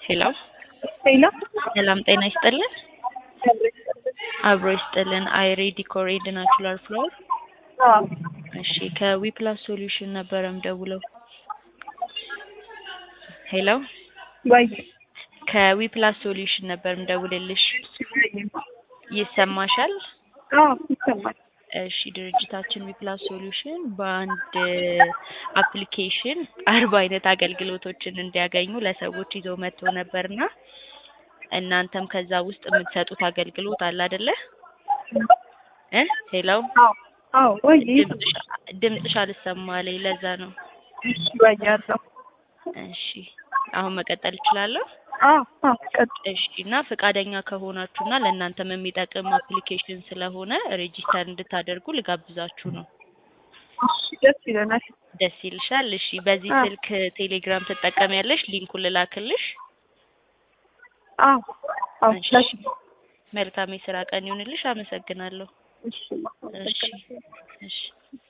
ሄሎ ሄሎ ሰላም ጤና ይስጥልን። አብሮ ይስጥልን። አይሬ ዲኮር ኤንድ ናቹራል ፍላወር። አዎ እሺ ከዊፕላስ ሶሉሽን ነበረ ምደውለው። ሄሎ ወይ ከዊፕላስ ሶሉሽን ነበር ምደውልልሽ። ይሰማሻል? አዎ ይሰማል። እሺ ድርጅታችን ዊፕላስ ሶሉሽን በአንድ አፕሊኬሽን አርባ አይነት አገልግሎቶችን እንዲያገኙ ለሰዎች ይዞ መጥቶ ነበርና እናንተም ከዛ ውስጥ የምትሰጡት አገልግሎት አለ አይደለ? እ ሄሎ አዎ አዎ ወይ ድምፅሽ ድምፅሽ አልሰማለኝ ለዛ ነው። እሺ ወይ ያለው እሺ አሁን መቀጠል እችላለሁ? አዎ አዎ ቀጥ እሺ እና ፈቃደኛ ከሆናችሁና ለእናንተም የሚጠቅም አፕሊኬሽን ስለሆነ ሬጂስተር እንድታደርጉ ልጋብዛችሁ ነው። እሺ ደስ ይለናል። ደስ ይልሻል? እሺ በዚህ አዎ። ስልክ ቴሌግራም ትጠቀሚያለሽ? ሊንኩን ልላክልሽ? አዎ አዎ እሺ። ላኪ መልካም የስራ ቀን ይሁንልሽ። አመሰግናለሁ። እሺ እሺ እሺ